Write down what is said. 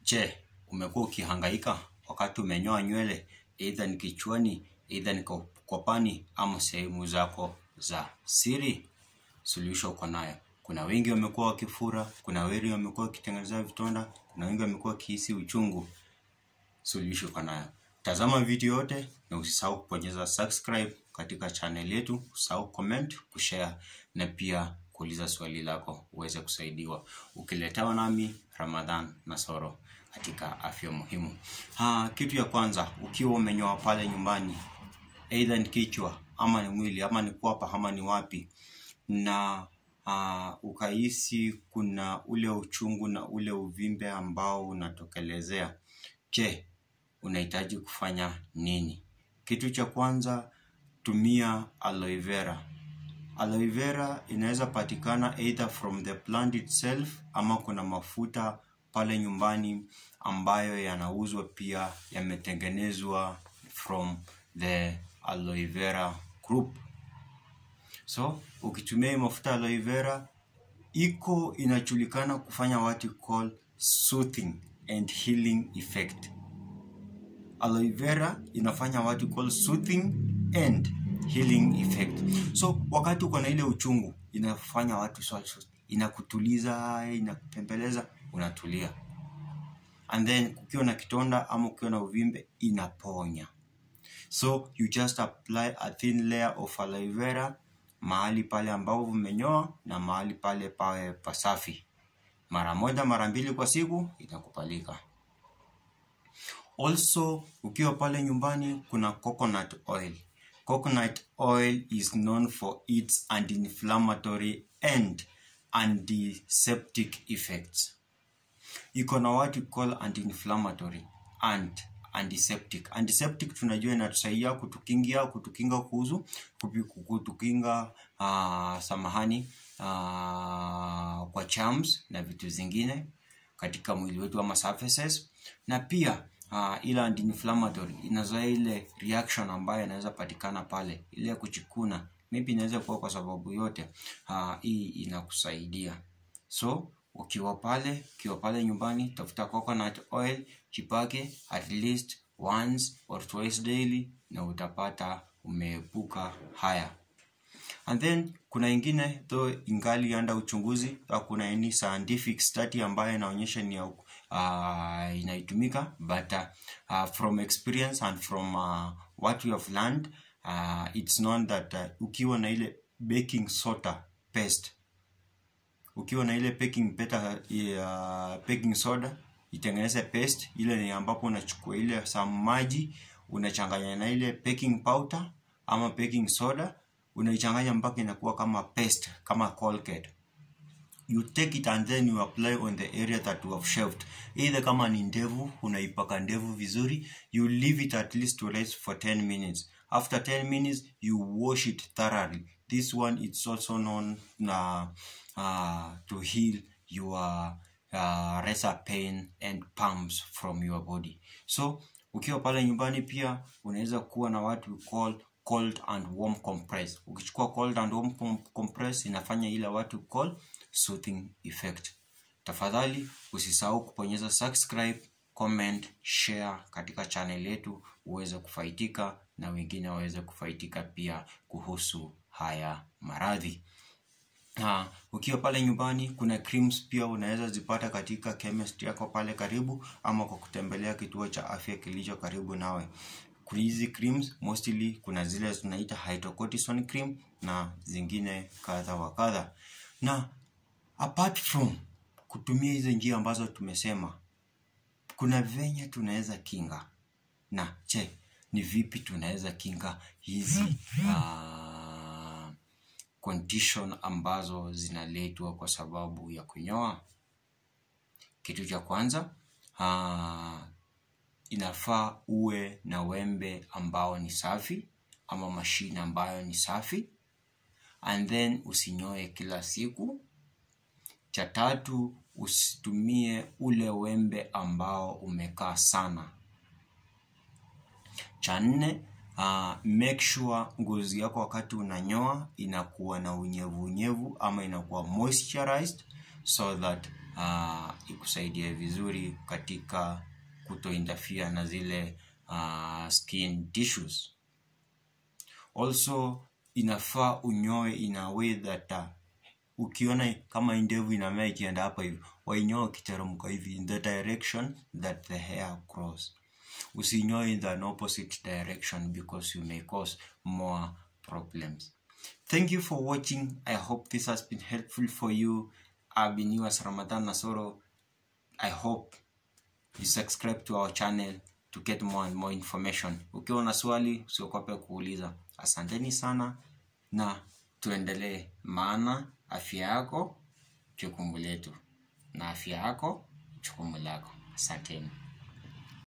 Je, umekuwa ukihangaika wakati umenyoa nywele, aidha ni kichwani, aidha ni kwapani ama sehemu zako za siri? Suluhisho uko nayo. Kuna wengi wamekuwa wakifura, kuna wengi wamekuwa wakitengeneza vitonda, kuna wengi wamekuwa wakihisi uchungu. Suluhisho uko nayo. Tazama video yote na usisahau kubonyeza subscribe katika channel yetu, usisahau comment, kushare na pia kuuliza swali lako uweze kusaidiwa. Ukiletewa nami Ramadhan Nasoro katika afya muhimu. Ha, kitu ya kwanza ukiwa umenyoa pale nyumbani, aidha ni kichwa ama ni mwili ama ni kwapa ama ni wapi, na uh, ukahisi kuna ule uchungu na ule uvimbe ambao unatokelezea, je, unahitaji kufanya nini? Kitu cha kwanza, tumia aloe vera. Aloe vera inaweza patikana either from the plant itself ama kuna mafuta pale nyumbani ambayo yanauzwa pia yametengenezwa from the aloe vera group. So ukitumia hii mafuta aloe vera iko inajulikana kufanya what you call soothing and healing effect. Aloe vera inafanya what you call soothing and healing effect. So wakati uko na ile uchungu inafanya watu so, inakutuliza, inakupembeleza, unatulia. And then ukiwa na kitonda ama ukiwa na uvimbe inaponya. So you just apply a thin layer of aloe vera mahali pale ambapo umenyoa na mahali pale pawe pasafi. Mara moja mara mbili kwa siku itakubalika. Also ukiwa pale nyumbani kuna coconut oil. Coconut oil is known for its anti-inflammatory and antiseptic effects. Iko na what we call anti-inflammatory and antiseptic. Antiseptic tunajua inatusaidia kutukingia kutukinga kuhusu kutukinga uh, samahani uh, kwa germs na vitu zingine katika mwili wetu ama surfaces, na pia uh, ile anti-inflammatory inazoea ile reaction ambayo inaweza patikana pale, ile ya kuchikuna, maybe inaweza kuwa kwa sababu yote uh, hii inakusaidia so ukiwa pale ukiwa pale nyumbani, tafuta coconut oil, jipake at least once or twice daily, na utapata umeepuka haya. And then kuna ingine though ingali anda uchunguzi, kuna any scientific study ambayo inaonyesha ni uh, inaitumika but uh, from experience and from uh, what we have learned uh, it's known that uh, ukiwa na ile baking soda paste ukiwa na ile baking peta ya uh, baking soda itengeneze paste ile ni ambapo unachukua ile some maji unachanganya na ile baking powder ama baking soda unaichanganya mpaka inakuwa kama paste kama Colgate you take it and then you apply on the area that you have shaved either kama ni ndevu unaipaka ndevu vizuri you leave it at least to rest for 10 minutes after 10 minutes you wash it thoroughly this one it's also known uh, uh, to heal your uh, razor pain and pumps from your body so ukiwa pale nyumbani pia unaweza kuwa na what we call cold and warm compress ukichukua cold and warm compress inafanya ile what we call soothing effect tafadhali usisahau kubonyeza subscribe comment share katika channel yetu uweze kufaidika na wengine waweze kufaidika pia kuhusu haya maradhi Ha, ukiwa pale nyumbani kuna creams pia unaweza zipata katika chemist yako pale karibu ama kwa kutembelea kituo cha afya kilicho karibu nawe. Hizi creams mostly kuna zile tunaita hydrocortisone cream na zingine kadha wa kadha. Na apart from kutumia hizo njia ambazo tumesema, kuna venye tunaweza kinga. Na je, ni vipi tunaweza kinga hizi uh, condition ambazo zinaletwa kwa sababu ya kunyoa. Kitu cha kwanza uh, inafaa uwe na wembe ambao ni safi ama mashine ambayo ni safi, and then usinyoe kila siku. Cha tatu, usitumie ule wembe ambao umekaa sana. Cha nne Uh, make sure ngozi yako wakati unanyoa inakuwa na unyevu unyevu ama inakuwa moisturized so that uh, ikusaidie vizuri katika kutointerfere na zile uh, skin tissues also inafaa unyoe in a way that uh, ukiona kama ndevu inamea ikienda hapa hivi wainyoe ukiteremka hivi in the direction that the hair grows usinyoe in the opposite direction because you may cause more problems thank you for watching i hope this has been helpful for you i've been yours ramadan nasoro i hope you subscribe to our channel to get more and more information ukiwa na swali usiokope kuuliza asanteni sana na tuendelee maana afya yako jukumu letu na afya yako jukumu lako asanteni